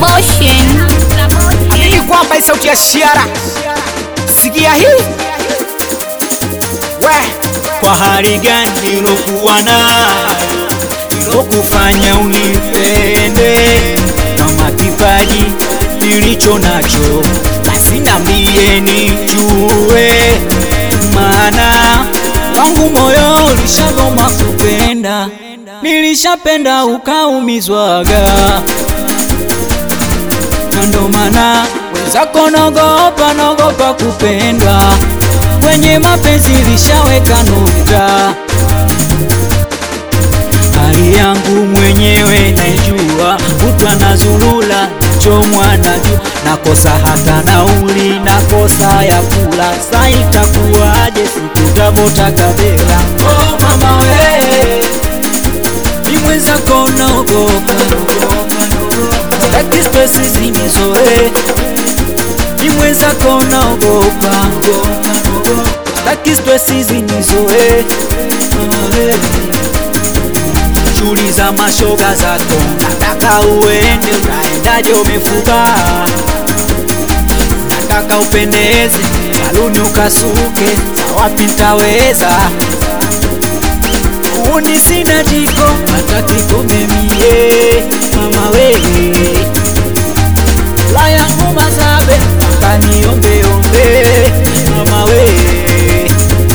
Motion. Amini kwamba hii sauti ya Shiara, sikia hii we Kwa hali gani nilokuwa nayo ilokufanya unipende, kama kipaji nilicho nacho basi nambie nijue, maana wangu moyo ulishagoma kupenda, nilishapenda ukaumizwaga, na ndo maana wenzako nogopa nogopa kupendwa kwenye mapenzi lishaweka nukta. Hali yangu mwenyewe naijua, kutwa na zulula chomwa na jua, nakosa hata nauli, nakosa ya kula, sa itakuwaje sikutavota kabela? Oh mama we, ni mwenzako naogopa, staki stresi zinizoe, ni mwenzako naogopa, staki stresi zinizoe, mama we shughuli za mashoga zako, nataka uende, unaendaje? Umefuba, nataka upendeze, saluni ukasuke, za wapi nitaweza? Uni sina jiko, hata kikombe mie, mama wewe la yangu mazabe, mpaka niombeombe, mama wewe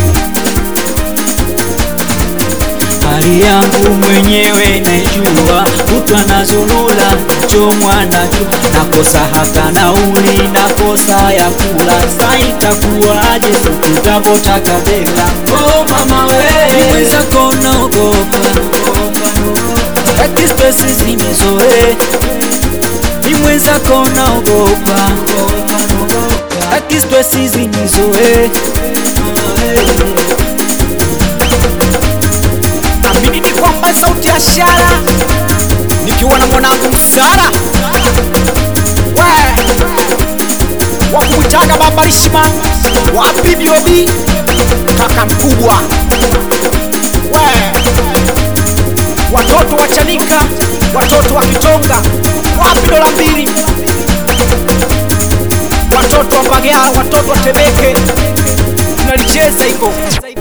hali yangu mwenyewe naijua, kutwa na zulula chomwa na jua, nakosa hata nauli, nakosa ya kula, sa itakuwaje sikutavota kabela? Oh mama we, mwenzako naogopa, staki stresi zinizoe, ni mwenzako naogopa, staki stresi zinizoe, mama we amini ni kwamba sauti ya Shiara, nikiwa na mwanangu Sara we wa kumwitaga baba Rishma wa PBOB kaka mkubwa we watoto wa Chanika, watoto wa Kitonga, wapi dola mbili, watoto wa Mbagala, watoto wa Temeke, tunalicheza hiko